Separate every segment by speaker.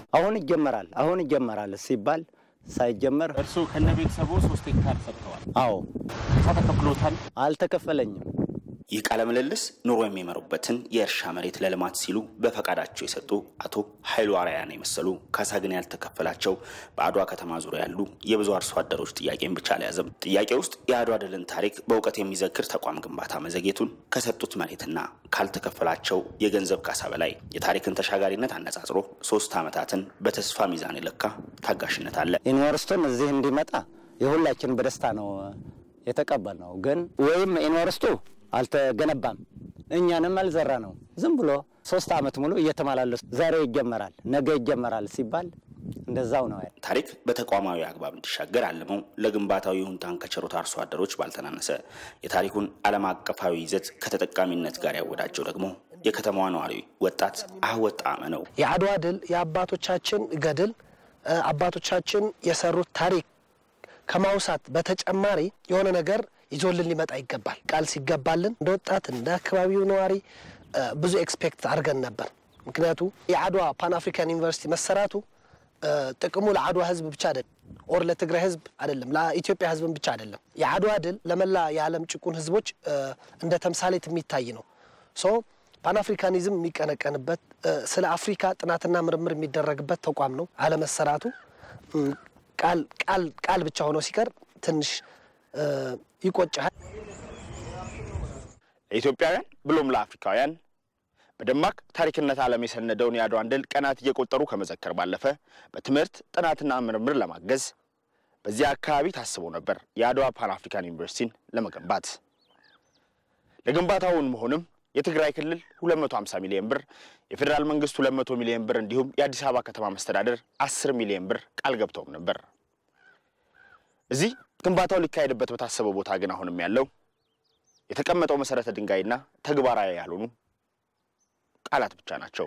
Speaker 1: አሁን ይጀመራል አሁን ይጀመራል ሲባል ሳይጀመር
Speaker 2: እርስዎ ከነ ቤተሰቦ ሶስት ሄክታር ሰጥተዋል።
Speaker 1: አዎ
Speaker 2: ካሳ ተከፍሎታል?
Speaker 1: አልተከፈለኝም።
Speaker 3: ይህ ቃለ ምልልስ ኑሮ የሚመሩበትን የእርሻ መሬት ለልማት ሲሉ በፈቃዳቸው የሰጡ አቶ ኃይሉ አርያን የመሰሉ ካሳ ግን ያልተከፈላቸው በአድዋ ከተማ ዙሪያ ያሉ የብዙ አርሶ አደሮች ጥያቄን ብቻ አልያዘም። ጥያቄ ውስጥ የአድዋ ድልን ታሪክ በእውቀት የሚዘክር ተቋም ግንባታ መዘግየቱን ከሰጡት መሬትና ካልተከፈላቸው የገንዘብ ካሳ በላይ የታሪክን ተሻጋሪነት አነጻጽሮ ሶስት ዓመታትን በተስፋ ሚዛን የለካ ታጋሽነት አለ።
Speaker 1: ዩኒቨርስቱም እዚህ እንዲመጣ የሁላችን በደስታ ነው የተቀበል ነው። ግን ወይም ዩኒቨርስቱ አልተገነባም እኛንም አልዘራ ነው። ዝም ብሎ ሶስት ዓመት ሙሉ እየተመላለሱ ዛሬ ይጀመራል ነገ ይጀመራል ሲባል እንደዛው ነው።
Speaker 3: ታሪክ በተቋማዊ አግባብ እንዲሻገር አልመው ለግንባታው ይሁንታን ከቸሩት አርሶ አደሮች ባልተናነሰ የታሪኩን ዓለም አቀፋዊ ይዘት ከተጠቃሚነት ጋር ያወዳጀው ደግሞ የከተማዋ ነዋሪ ወጣት አህወት ጣዕመ ነው።
Speaker 4: የአድዋ ድል የአባቶቻችን ገድል አባቶቻችን የሰሩት ታሪክ ከማውሳት በተጨማሪ የሆነ ነገር ይዞልን ሊመጣ ይገባል። ቃል ሲገባልን እንደ ወጣት እንደ አካባቢው ነዋሪ ብዙ ኤክስፔክት አድርገን ነበር። ምክንያቱ የአድዋ ፓን አፍሪካን ዩኒቨርሲቲ መሰራቱ ጥቅሙ ለአድዋ ሕዝብ ብቻ አይደለም፣ ኦር ለትግራይ ሕዝብ አይደለም፣ ለኢትዮጵያ ሕዝብን ብቻ አይደለም። የአድዋ ድል ለመላ የዓለም ጭቁን ሕዝቦች እንደ ተምሳሌት የሚታይ ነው። ሶ ፓን አፍሪካኒዝም የሚቀነቀንበት ስለ አፍሪካ ጥናትና ምርምር የሚደረግበት ተቋም ነው። አለመሰራቱ ቃል ብቻ ሆኖ ሲቀር ትንሽ ይቆጫል።
Speaker 2: ለኢትዮጵያውያን ብሎም ለአፍሪካውያን በደማቅ ታሪክነት ዓለም የሰነደውን የአድዋን ድል ቀናት እየቆጠሩ ከመዘከር ባለፈ በትምህርት ጥናትና ምርምር ለማገዝ በዚያ አካባቢ ታስቦ ነበር የአድዋ ፓን አፍሪካን ዩኒቨርሲቲን ለመገንባት። ለግንባታውን መሆንም የትግራይ ክልል 250 ሚሊዮን ብር፣ የፌዴራል መንግስት 200 ሚሊዮን ብር እንዲሁም የአዲስ አበባ ከተማ መስተዳደር 10 ሚሊዮን ብር ቃል ገብተውም ነበር። እዚህ ግንባታው ሊካሄድበት በታሰበው ቦታ ግን አሁንም ያለው የተቀመጠው መሰረተ ድንጋይና ተግባራዊ ያልሆኑ ቃላት ብቻ ናቸው።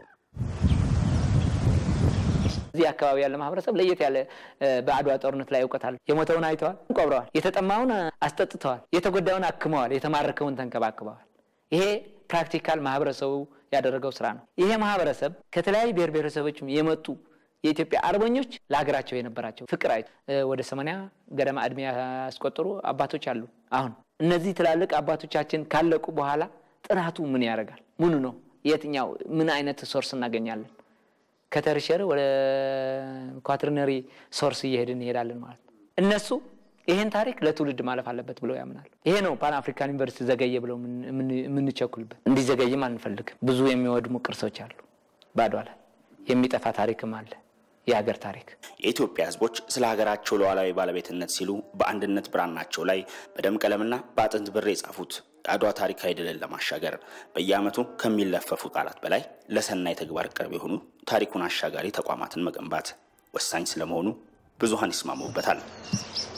Speaker 5: እዚህ አካባቢ ያለ ማህበረሰብ ለየት ያለ በአድዋ ጦርነት ላይ እውቀት አለ። የሞተውን አይተዋል፣ ቆብረዋል። የተጠማውን አስጠጥተዋል፣ የተጎዳውን አክመዋል፣ የተማረከውን ተንከባክበዋል። ይሄ ፕራክቲካል ማህበረሰቡ ያደረገው ስራ ነው። ይሄ ማህበረሰብ ከተለያዩ ብሔር ብሔረሰቦችም የመጡ የኢትዮጵያ አርበኞች ለሀገራቸው የነበራቸው ፍቅር አይ ወደ ሰማንያ ገደማ እድሜ ያስቆጠሩ አባቶች አሉ። አሁን እነዚህ ትላልቅ አባቶቻችን ካለቁ በኋላ ጥናቱ ምን ያደርጋል? ምኑ ነው የትኛው ምን አይነት ሶርስ እናገኛለን? ከተርሸር ወደ ኳትርነሪ ሶርስ እየሄድን እንሄዳለን ማለት ነው። እነሱ ይህን ታሪክ ለትውልድ ማለፍ አለበት ብለው ያምናሉ። ይሄ ነው ፓን አፍሪካን ዩኒቨርሲቲ ዘገየ ብለው የምንቸኩልበት። እንዲዘገይም አንፈልግም። ብዙ የሚወድሙ ቅርሶች አሉ በአድዋ ላይ የሚጠፋ ታሪክም አለ። የሀገር ታሪክ
Speaker 3: የኢትዮጵያ ሕዝቦች ስለ ሀገራቸው ሉዓላዊ ባለቤትነት ሲሉ በአንድነት ብራናቸው ላይ በደም ቀለምና በአጥንት ብር የጻፉት የአድዋ ታሪካዊ ድልን ለማሻገር በየዓመቱ ከሚለፈፉ ቃላት በላይ ለሰናይ ተግባር ቅርብ የሆኑ ታሪኩን አሻጋሪ ተቋማትን መገንባት ወሳኝ ስለመሆኑ ብዙሃን ይስማሙበታል።